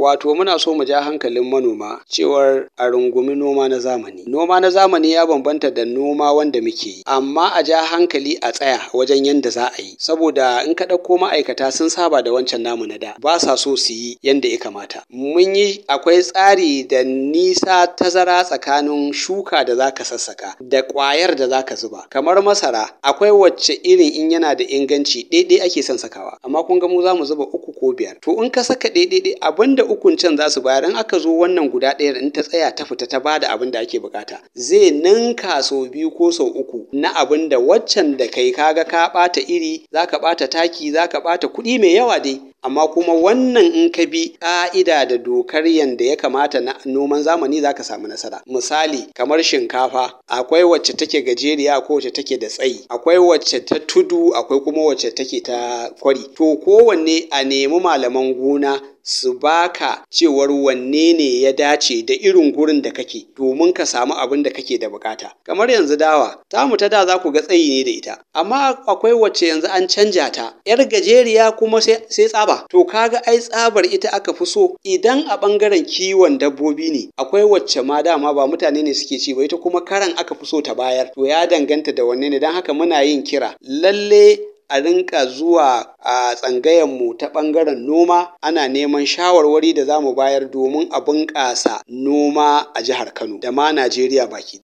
Wato muna so mu ja hankalin manoma cewar a rungumi noma na zamani. Noma na zamani ya bambanta da noma wanda muke yi, amma a ja hankali a tsaya wajen yanda za a yi, saboda in ka ɗauko ma'aikata sun saba da wancan namu na da, ba sa so su yi yanda ya kamata. Mun yi akwai tsari da nisa tazara tsakanin shuka da za ka sassaka da ƙwayar da za ka zuba. Kamar masara akwai wacce irin in yana da inganci ɗaiɗai ake son sakawa, amma kun ga mu za mu zuba uku ko biyar. To in ka saka ɗaiɗai abin da ukun can za su bayar in aka zo wannan guda ɗayar in ta tsaya ta fita ta bada abin da ake buƙata zai ninka sau biyu ko sau uku na abin da waccan da kai kaga ka ɓata iri za ka ɓata taki za ka ɓata kuɗi mai yawa dai amma kuma wannan in ka bi ƙa'ida da dokar yanda ya kamata na noman zamani za ka samu nasara. Misali kamar shinkafa akwai wacce take gajeriya akwai wacce take da tsayi, akwai wacce ta tudu akwai kuma wacce take ta kwari. To kowanne a nemi malaman gona su baka cewar wanne ne ya dace da irin gurin da kake domin ka samu abin da kake da buƙata. Kamar yanzu dawa, tamu ta da za ku ga tsayi ne da ita, amma akwai wacce yanzu an canja ta, ‘yar gajeriya kuma sai tsaba. To ka ga ai tsabar ita aka fi so idan a ɓangaren kiwon dabbobi ne akwai wacce ma dama ba mutane ne suke ci ba ita kuma karan aka fi so ta bayar. To ya danganta da wanne ne don haka muna yin kira lalle a rinka zuwa a tsangayenmu ta ɓangaren noma ana neman shawarwari da za mu bayar domin a bunƙasa noma a jihar Kano da ma Najeriya baki